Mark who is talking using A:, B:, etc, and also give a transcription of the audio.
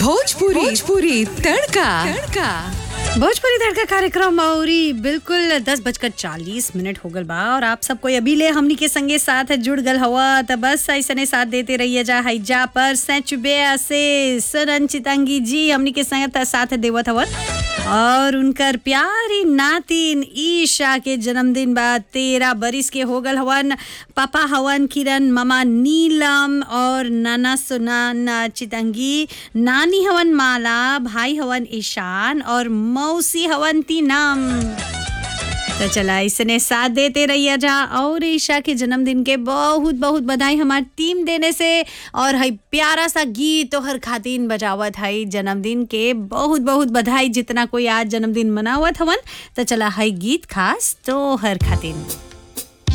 A: भोजपुरी भोजपुरी तड़का तड़का
B: भोजपुरी तड़का कार्यक्रम औरी बिल्कुल दस बजकर चालीस मिनट हो गल बा और आप सबको अभी ले हमनी के संगे साथ जुड़ गल हवा त बस ऐसने साथ देते रहिए जा हैजा पर सैचुबे से सरन चितंगी जी हमनी के संग त साथ देवत हवन और उनकर प्यारी नातिन ईशा के जन्मदिन बा तेरह बरिस के हो गल हवन पापा हवन किरण मामा नीलम और नाना सुनान चितंगी नानी हवन माला भाई हवन ईशान और मौसी हवन तीनम तो चला इसने साथ देते रहिए जा और ईशा के जन्मदिन के बहुत बहुत बधाई हमार टीम देने से और हई प्यारा सा गीत तो हर खातिन बजावत हई जन्मदिन के बहुत बहुत बधाई जितना कोई आज जन्मदिन मनावत हवन तो चला हई गीत खास तो हर खातिन